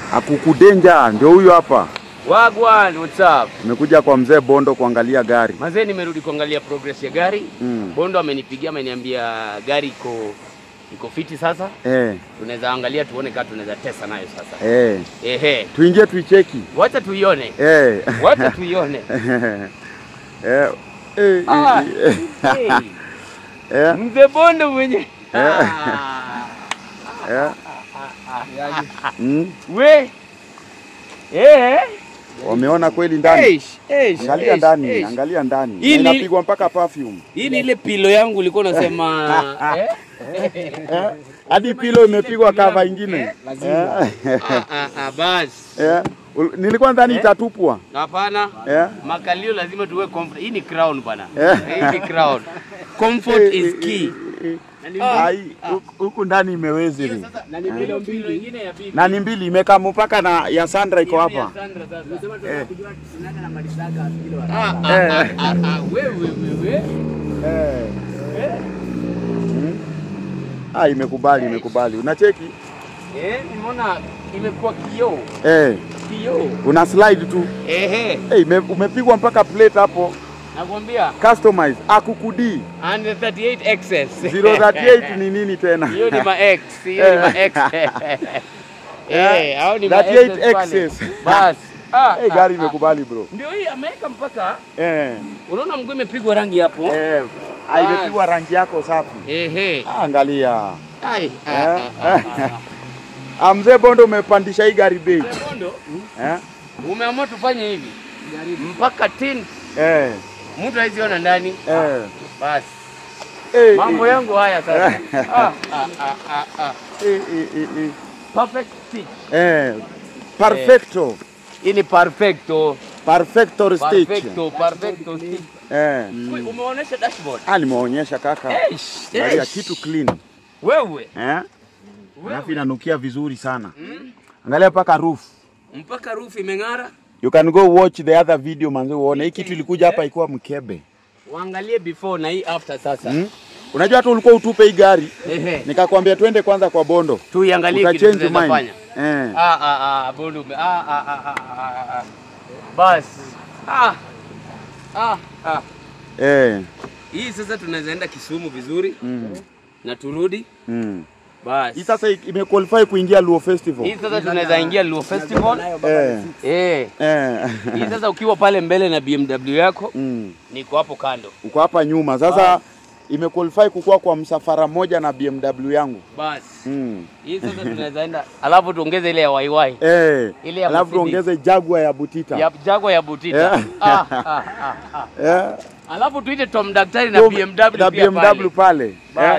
Akukudenja ndio huyu hapa. Wagwan, what's up? Nimekuja kwa mzee Bondo kuangalia gari. Mazee, nimerudi kuangalia progress ya gari. Mm. Bondo amenipigia ameniambia gari iko iko fiti sasa. Eh, Tunaweza angalia tuone kama tunaweza tesa nayo sasa. eh. Ehe. Tuingie tuicheki. Wacha tuione. Eh. Wacha tuione. eh. Eh, Ah, eh, hey. eh, Mzee Bondo mwenye. Ah. eh. Mm. We. Eh. Wameona kweli ndani. Eish, eish, Angalia eish, ndani, eish. angalia ndani. Hii Na ni- Inapigwa mpaka perfume. Hii ni ile pilo yangu ulikuwa unasema eh? Eh? Hadi pilo imepigwa kava ingine. Eh. Ah, ah, ah, basi. Eh. Ul- Nilikuwa ndani itatupwa. Hapana. Eh. Makalio lazima tuwe comfort. Hii ni crown bana. Eh. Hii ni crown. Comfort is key. Ai, huku- huku ndani imewezili. Na ni pilo pilo ingine ya bibi. Na ni mbili imekaa mpaka na ya Sandra iko hapa. Ya Sandra sasa. Eh. Ah, ah, ah, ah, ah, wewe wewe. Eh. Mm. Ah, imekubali, imekubali. Unacheki? Eh, nimeona imekuwa kioo. Eh, Kioo. una slide tu. Ehe. Eh, ime, umepigwa mpaka plate hapo. Nakwambia Customize. Akukudi. and 38 excess. 038 ni nini tena? Hiyo ni ma X, hiyo ni ma X. Eh, hao ni ma 38 Xs pale. Xs. Bas. Ah, Eh, ah, gari ah. imekubali bro. Ndio hii ameweka mpaka Eh. unaona mguu imepigwa rangi hapo. Eh, ah, imepigwa rangi yako safi. Ehe. Ah, Angalia. Ai. ah, Eh. ah, ah, ah. Ah, mzee Bondo umepandisha hii gari bei. Bondo, Eh? umeamua tufanye hivi mpaka tin Eh. mtu haiziona ndani. Eh. Basi Eh, mambo eh, yangu haya sasa. Ah, ah, ah, ah, ah. eh, eh, eh, eh. Perfect stitch. Eh. Perfecto. Hii ni perfecto. Perfecto stitch. Perfecto, perfecto stitch. Eh. Ui, Umeonyesha dashboard. Ah, nimeonyesha kaka. Eish, Angalia eish. kitu clean. Wewe. Eh? Alafu inanukia vizuri sana. Angalia paka roof. Mpaka roof imeng'ara. You can go watch the other video manze uone. Hii kitu ilikuja hapa ikuwa mkebe. Waangalie before na hii after sasa. Hmm? Unajua hata ulikuwa utupe hii gari. Ehe. Nikakwambia twende kwanza kwa Bondo. Tuiangalie kitu Utachange tunaweza mind. fanya. Eh. Ah ah ah Bondo ume- ah ah ah ah, ah ah. Bas. Ah. Ah ah. Eh. Hii sasa tunaweza enda Kisumu vizuri Mm. na turudi. Mm. Bas. Hii sasa imequalify kuingia Luo Festival. Hii sasa tunaweza ingia Luo Festival. Eh. Eh. Eh. Hii sasa ukiwa pale mbele na BMW yako Mm. niko hapo kando. Uko hapa nyuma. Sasa imequalify kukua kwa msafara mmoja na BMW yangu. Bas. Mm. Hii sasa tunaweza enda alafu tuongeze ile ya YY. Eh. Ile ya Alafu Mercedes. tuongeze Jaguar ya Butita. Ya Jaguar ya Butita. Yeah. Ah, ah, ah, ah. Eh. Alafu tuite Tom Daktari na Tom- BMW na pia BMW pale. Bas.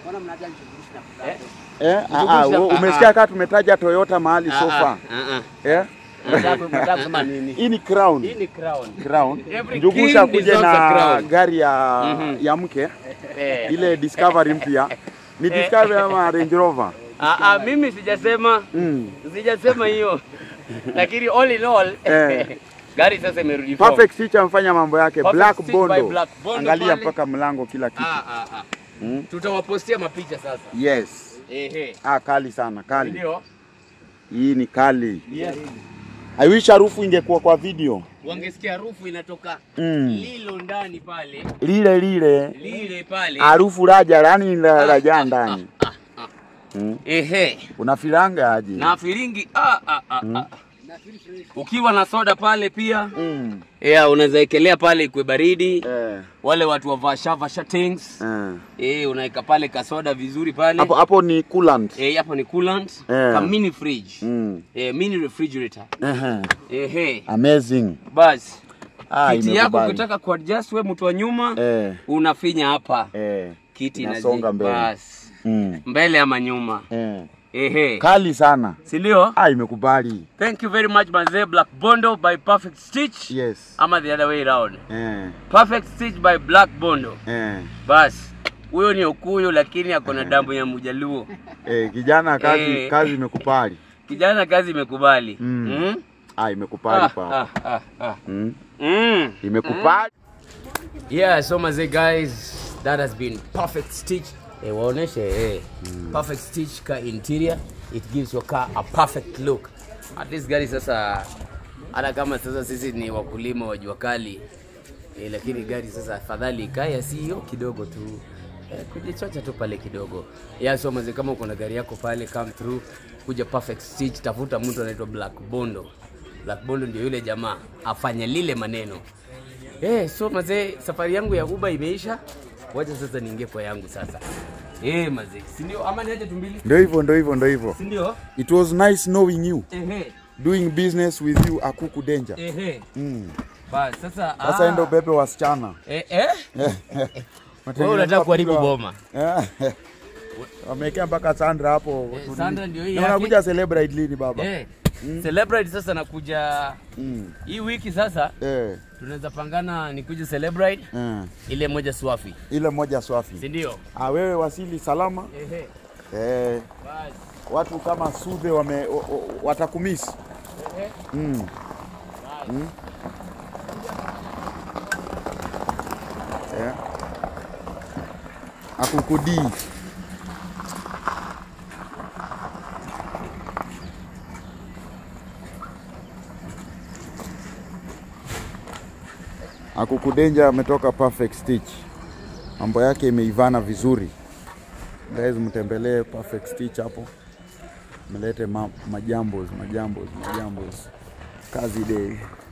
Eh. Eh, ah, ah, Zungusha- u- umesikia kama tumetaja Toyota mahali Ah, sofa. ah, ah, Eh? ah. Nataka nataka kusema nini? Hii ni crown. Hii ni crown. Crown. Every Njugusha king kuje deserves a na crown. gari ya Mhm. ya mke Eh. ile Discovery mpya. Ni Discovery ama Range Rover? Ah, ah, mimi sijasema Mm. sijasema hiyo. Lakini all in all Eh. gari sasa imerudi form. Perfect Stitch amfanya mambo yake. Perfect Black Stitch Bondo. by Black Bondo Angalia pale. mpaka mlango kila kitu. Ah, ah, ah. Mm. Tutawapostia mapicha sasa. Yes. Ehe. Ah, kali sana, kali. Ndio. Hii ni kali. Yes. I wish harufu ingekuwa kwa video. Wangesikia harufu inatoka Mm. lilo ndani pale, Lile lile lile pale. harufu raja yani la raja ndani. Ah, ah. Mm. Ehe. Unafilanga aje? Na filingi ah, ah, ah, ah. Ukiwa na soda pale pia Mm. yeah, unaweza ekelea pale ikwe baridi. Eh. Wale watu wa vasha vasha things Eh. eh, unaweka pale kasoda vizuri pale Hapo hapo ni coolant. eh, hapo ni coolant Eh. ka mini fridge Mm. eh, mini refrigerator Ehe. ehe, Amazing. basi Ah, kiti yako imekubali. ukitaka kuadjust we mtu wa nyuma Eh. unafinya hapa Eh. kiti Inasonga inaji- mbele. basi Mm. mbele ama nyuma Eh. ehe, Kali sana. si ndio? Ah, imekubali. Thank you very much manze, Black Bondo by Perfect Stitch Yes. ama the other way round. Eh. Perfect Stitch by Black Bondo. Eh. Basi huyo ni Okuyu lakini ako na damu ya Mjaluo. Eh, kijana kazi Eh. kazi imekupali. Kijana kazi imekubali. Mm. Mm? Ah, imekupali Ah, pa. ah, ah, ah. Mm. Mm. Imekupali. Yeah, so maze guys, that has been Perfect Stitch. Eh, waoneshe eh. Perfect Stitch car interior. It gives your car a perfect look. at least gari sasa, hata kama sasa sisi ni wakulima wa jua kali eh, lakini gari sasa afadhali ikae sio kidogo tu eh, kujichocha tu pale kidogo. Ya so mazee, kama uko na gari yako pale, come through, kuja Perfect Stitch, tafuta mtu anaitwa Black Bondo. Black Bondo ndio yule jamaa afanya lile maneno. Eh, so mazee, safari yangu ya Uber imeisha. Wacha sasa niingie kwa yangu sasa. Eh, mazee, si ndio? Ama niache tumbili? Ndio hivyo, ndio hivyo, ndio hivyo. Si ndio? It was nice knowing you, Ehe, doing business with you Akuku Danger. ehe. Mm. Bas, sasa Sasa ah, ndo bebe wasichana. eh, eh? Wewe unataka kuharibu boma. Eh. Wamekea mpaka Sandra hapo. Eh, Sandra ndio hii Na yake. unakuja celebrate lini baba? Eh. Celebrate sasa nakuja Mm. hii wiki sasa Eh. tunaweza pangana nikuje celebrate Eh. ile moja swafi. Ile moja Si swafi. ndio? Ah, wewe wasili salama. Ehe. Eh. Bas. Watu kama Sudhe wame o- o- watakumisi. Ehe. Mm. Bas. Eh. Akukudi. Akukudenja ametoka Perfect Stitch, mambo yake imeivana vizuri. Guys, mtembelee Perfect Stitch hapo, mlete ma, majambos majambos majambos. Kazi day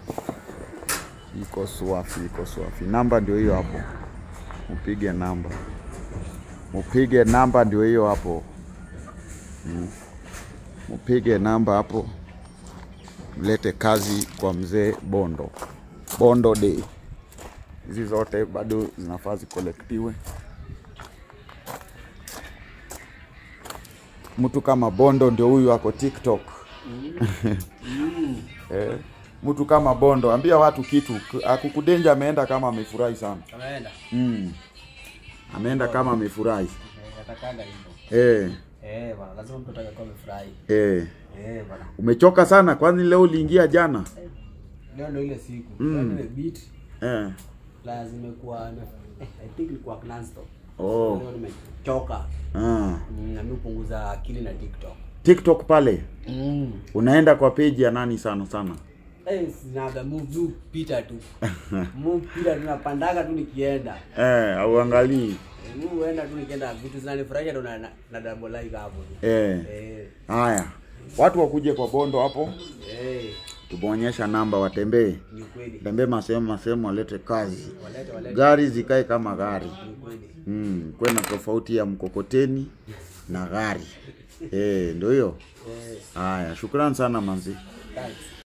iko swafi, iko swafi. Namba ndio hiyo hapo, upige namba, upige namba ndio hiyo hapo, Mm. upige namba hapo, mlete kazi kwa mzee Bondo. Bondo Day. Hizi zote bado zinafaa zikolektiwe. Mtu kama Bondo ndio huyu ako TikTok. eh, mtu kama Bondo, ambia watu kitu. Akukudenja ameenda kama amefurahi sana. Ameenda. Mm. Ameenda kama amefurahi. Natakanga hivyo. Eh, Eh, bana, lazima mtu atakaye amefurahi. eh. Eh, bana. Umechoka sana kwani leo uliingia jana? Leo ndio ile siku. Mm. Leo ndio beat. Eh. La zimekuwa eh, I think ilikuwa non-stop. Oh. Leo nimechoka. Ah. Mm, na mimi hupunguza akili na TikTok. TikTok pale Mm. unaenda kwa page ya nani sana sana? Eh, sinaga move tu pita tu. move pita tu napandaga tu nikienda. Eh, auangalii. Eh, Mimi huenda tu nikienda vitu zinanifurahisha ndo na, na, na double like hapo. tu. Eh. Eh, Haya, watu wakuje kwa Bondo hapo, eh, tumeonyesha namba, watembee ni kweli. tembee masehemu masehemu, walete kazi, Walete walete gari zikae kama gari ni kweli. mm, kuwe na tofauti ya mkokoteni na gari eh, ndio hiyo. Eh, Haya, shukrani sana manzi. thanks.